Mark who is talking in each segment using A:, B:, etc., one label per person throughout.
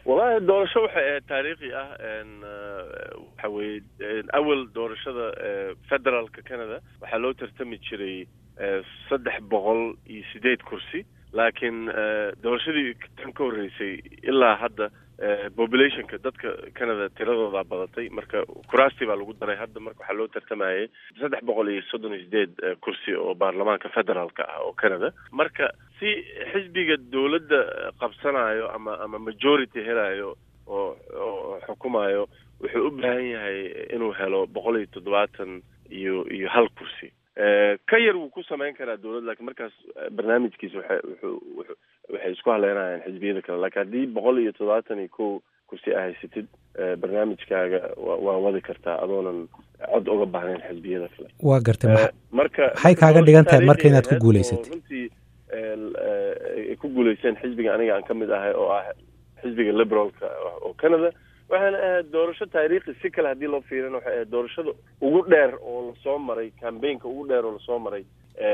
A: wallahi doorasho waxay ahayd taariikhi ah waxa weye awal doorashada federaalka canada waxaa loo tartami jiray saddex boqol iyo sideed kursi laakiin doorashadii tan ka horreysay ilaa hadda populationka dadka canada tiradoodaa badatay marka kuraastii baa lagu daray hadda marka waxaa loo tartamayay saddex boqol iyo soddon iyo sideed kursi oo baarlamaanka federaalka ah oo canada marka si xisbiga dowladda qabsanayo ama ama majority helayo oo oo xukumayo wuxuu u baahan yahay inuu helo boqol iyo toddobaatan iyo iyo hal kursi ka yar wuu ku samayn karaa dowladd lakiin markaas barnaamijkiisa waxa wuxuu waxay isku haleynayaan xisbiyada kale lakiin haddii boqol iyo toddobaatan iyo kow kursi a haysatid barnaamijkaaga waa wadi kartaa adoonan cod uga baahnayn xisbiyada kale
B: waa gartay
A: marka
B: maxay kaaga dhigan tahay marka inaad ku guulaysatid
A: runtii ay ku guulaysteen xisbiga aniga aan ka mid ahay oo ah xisbiga liberalka oo canada waxaana ahayd doorasho taariikhi si kale haddii loo fiirina waxay ahayd doorashada ugu dheer oo lasoo maray cambaynka ugu dheer oo lasoo maray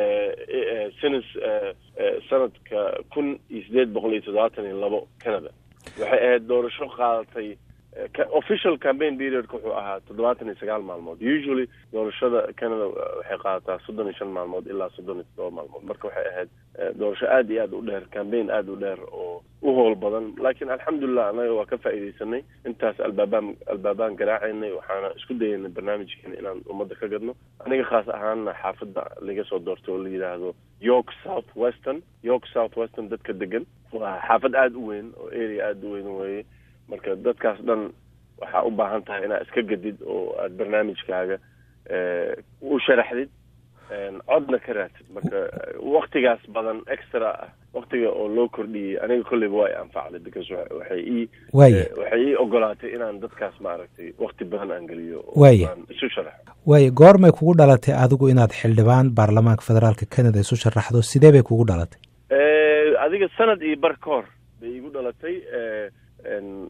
A: sinas sanadka kun iyo sideed boqol iyo toddobaatan iyo labo canada waxay ahayd doorasho qaadatay official campaign periodka wuxuu ahaa toddobaatan iyo sagaal maalmood usually doorashada canada waxay qaadataa soddon iyo shan maalmood ilaa soddon iyo toddoba maalmood marka waxay ahayd doorasho aada iyo aada u dheer cambaign aada u dheer oo u howl badan laakiin alxamdulilah annaga waa ka faa'iidaysanay intaas albaabaan albaabaan garaacaynay waxaana isku dayaynay barnaamijkeena inaan ummadda ka gadno aniga khaas ahaanna xaafadda laga soo doortay oo la yidhaahdo york south western york south western dadka degan waa xaafad aada u weyn oo area aada u weyn weeye marka dadkaas dhan waxaa u baahan tahay inaad iska gadid oo aada barnaamijkaaga u sharaxdid codna ka raadsid marka waktigaas badan extra ah waktiga oo loo kordhiyey aniga kolleyba waa i anfacday because waxay ii
B: waaya
A: waxay ii ogolaatay inaan dadkaas maaragtay wakti badan aan geliyo oo
B: Waaya.
A: aan isu sharaxo
B: waaya goormay kugu dhalatay adigu inaad xildhibaan baarlamaanka federaalka canada isu sharaxdo sidee bay kugu dhalatay
A: adiga sanad iyo bar ka hor bay igu dhalatay n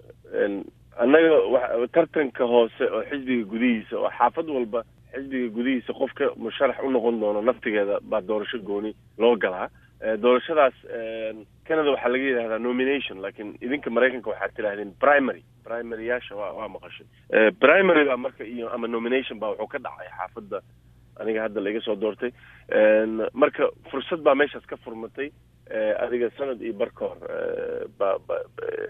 A: n annaga wa tartanka hoose oo xisbiga gudihiisa oo xaafad walba xisbiga gudihiisa qofka musharax u noqon doono naftigeeda baa doorasho gooni loo galaa Eh, doorashadaas canada waxaa laga yidhahdaa nomination laakiin idinka maraykanka waxaad tidhahdeen primary primaryyaasha waa waa maqashay Eh, primary baa marka iyo ama nomination baa wuxuu ka dhacay xaafadda aniga hadda laiga soo doortay En, marka fursad baa meeshaas ka furmatay Eh, adiga sanad iyo bar ka hor eh, ba ba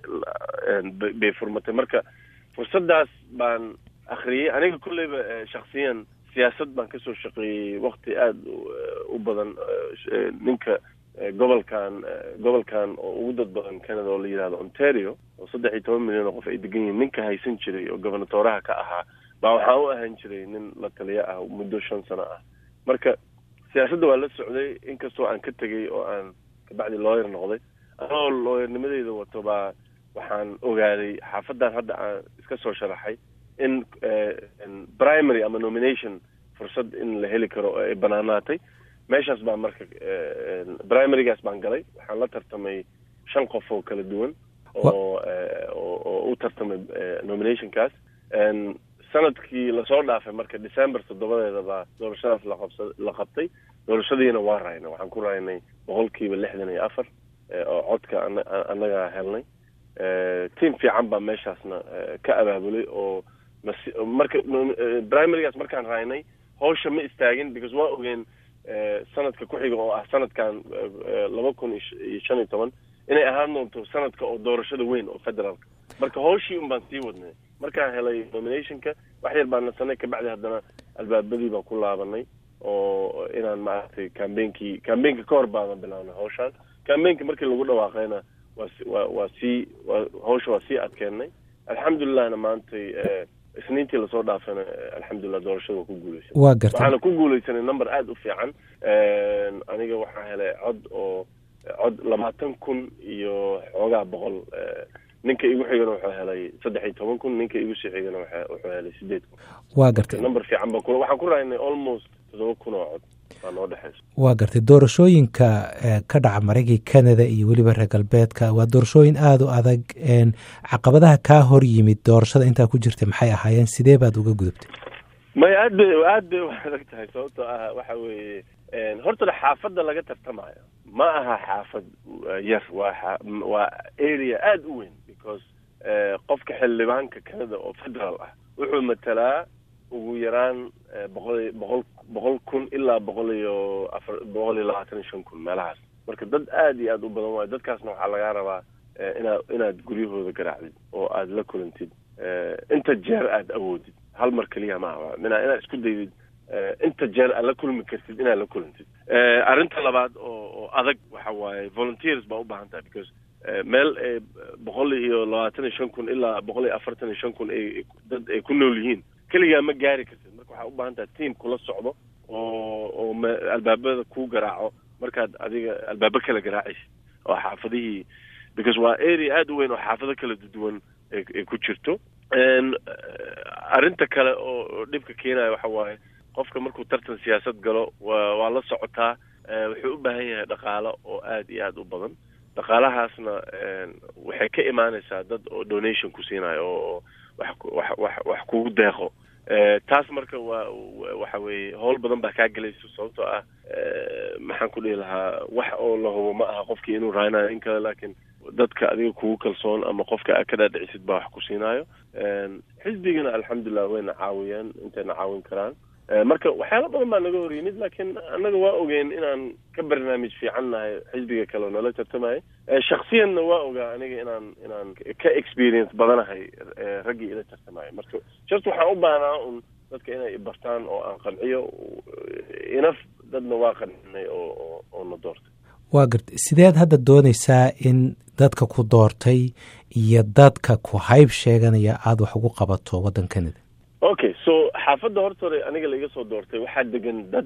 A: ba- en, ba- bay furmatay marka fursaddaas baan akhriyey aniga kolleyba eh, shaksiyan siyaasad baan kasoo shaqeeyey wakti aada u- u badan eh, sh- eh, ninka eh, gobolkan eh, gobolkan oo ugu dad badan canada oo la yidhahdo ontario oo saddex iyo toban milyan oo qof ay degan yihiin ninka haysan jiray oo gobernatoraha ka ahaa baa waxaa u ahaan jiray nin la taliyo ah muddo shan sano ah marka siyaasadda waa la socday inkastoo aan ka tegey oo aan kabacdi lawyer noqday anoo lawyernimadeyda wato baa waxaan ogaaday xaafadan hadda aan iska soo sharaxay in eh, in primary ama nomination fursad in la heli karo oo ay banaanaatay meeshaas baa marka eh, en, primarygaas baan galay waxaan la tartamay shan qof oo kala duwan oo eh, oo oo u tartamay eh, nominationkaas En, sanadkii lasoo dhaafay marka december toddobadeeda baa doorashadaas la qabsa la qabtay doorashadiina waa raynay waxaan ku raynay boqolkiiba lixdan iyo afar eh, oo codka ana- annaga helnay Eh, team fiican baa meeshaasna eh, ka abaabulay oo mas- marka nom- eh, primarygaas markaan raynay hawsha ma istaagin because waa ogeen eh, sanadka ku xiga oo ah sanadkan eh, laba kun iyo sh- iyo shan iyo toban inay ahaan doonto sanadka oo doorashada weyn oo federaalka marka hawshii un baan sii wadnay markaan helay nominationka wax yar baan nasanay kabacdi haddana albaabadii baan ku laabanay oo inaan maaragtay cambainkii cambainka ka hor baadan bilaabnay hawshaan cambainka markii lagu dhawaaqayna waa si waa waa sii waa hawsha waa sii adkeennay alxamdulillahna maantay eh, isniintii lasoo dhaafayna eh, alxamdulillah doorashada waa ku guuleysan
B: waa gartay
A: waxaana ku guuleysanay number aada u fiican En, aniga waxaa helay cod oo cod labaatan kun iyo xoogaa boqol eh, ninka igu xigana wuxuu helay saddex iyo toban kun ninka igu sii xigana waxa- wuxuu helay sideed kun
B: waa gartay
A: number fiican baan ku waxaan ku raynay almost toddoba kun oo cod baa noo dhexeysa
B: waa gartay doorashooyinka eh, ka dhaca maraykanka canada iyo weliba reer galbeedka waa doorashooyin aada u adag en, caqabadaha kaa hor yimid doorashada intaa ku jirtay maxay ahaayeen sidee baad uga gudubtay
A: maya aad bay aad bay u adag tahay sababtoo ah waxa weeye horta xaafadda laga tartamayo ma aha xaafad yar waa waa area aada u weyn because qofka xildhibaanka canada oo federal ah wuxuu matalaa ugu yaraan boqol boqol boqol kun ilaa boqol iyo afar boqol iyo labaatan iyo shan kun meelahaas marka dad aada iyo aada u badan waayo dadkaasna waxaa lagaa rabaa inaad inaad guryahooda garaacdid oo aada la kulantid inta jeer aada awoodid hal mar keliya maaha mina inaad isku daydid inta jeer aad la kulmi kartid inaad la kulantid arrinta labaad oo oo adag waxa waaye volunteers baa u baahan tahay because meel boqol iyo labaatan iyo shan kun ilaa boqol iyo afartan iyo shan kun ay dad ay ku nool yihiin keligaa ma gaari kartid marka waxaa u baahan tahay team kula socdo oo oo m albaabada kuu garaaco markaad adiga albaabo kala garaacaysid oo xaafadihii because waa area aada u weyn oo xaafado kala duwan ay ku jirto arrinta kale oo dhibka keenaya waxa waaye qofka markuu tartan siyaasad galo wa waa la socotaa wuxuu u baahan yahay dhaqaalo oo aada iyo aada u badan dhaqaalahaasna waxay ka imaanaysaa dad oo donation ku siinayo oo wax wax wax wax kugu deeqo taas marka waa waxa weeye howl badan baa kaa gelayso sababtoo ah maxaan ku dhihi lahaa wax oo la hubo ma aha qofkii inuu raaynayo in kale laakiin dadka adiga kugu kalsoon ama qofka aad ka dhaadhicisid baa wax ku siinaayo xisbigana alxamdulilah wayna caawiyeen intayna caawin karaan marka waxyaala badan baa naga hor yimid laakiin annaga waa ogeen inaan ka barnaamij fiican nahay xisbiga kale oo nala tartamaya shaksiyanna waa ogaa aniga inaan inaan ka experience badanahay raggii ila tartamaya marka just waxaan u baahnaa un dadka inay bartaan oo aan qanciyo inaf dadna waa qancinay oo oo na doortay
B: waa garta sideed hadda doonaysaa in dadka ku doortay iyo dadka ku hayb sheeganaya aada wax ugu qabato waddan canada
A: okay so xaafadda horta hore aniga laiga soo doortay waxaa degan dad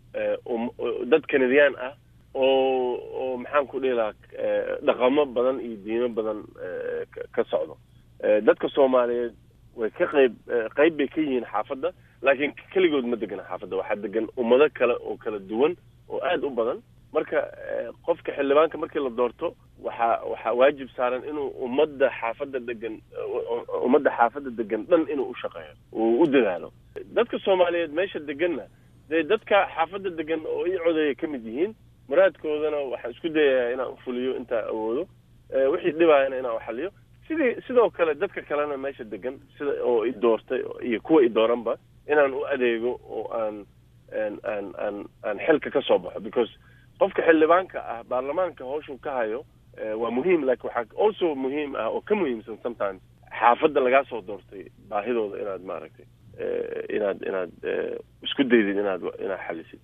A: dad canadian ah oo oo maxaan ku dhihi lahaa dhaqamo badan iyo diimo badan ka socdo dadka soomaaliyeed way ka qayb qayb bay ka yihiin xaafadda laakiin keligood ma degana xaafadda waxaa degan ummado kale oo kala duwan oo aada u badan marka qofka xildhibaanka markii la doorto waxaa waxaa waajib saaran inuu ummadda xaafadda degan ummadda xaafadda degan dhan inuu u shaqeeyo uu u dadaalo dadka soomaaliyeed meesha deganna dee dadka xaafadda degan oo ii codeeya ka mid yihiin muraadkoodana waxaan isku dayayaa inaan ufuliyo intaa awoodo wixii dhibaayana inaan uxaliyo sidii sidoo kale dadka kalena meesha degan sida oo i doortay iyo kuwa i dooranba inaan u adeego oo aan aan aan aan aan xilka ka soo baxo because qofka xildhibaanka ah baarlamaanka hawshuu ka hayo waa muhiim laakiin waxaa also muhiim ah oo ka muhiimsan sometimes xaafadda lagaa soo doortay baahidooda inaad maaragtay inaad inaad isku daydid inaad inaad xalisid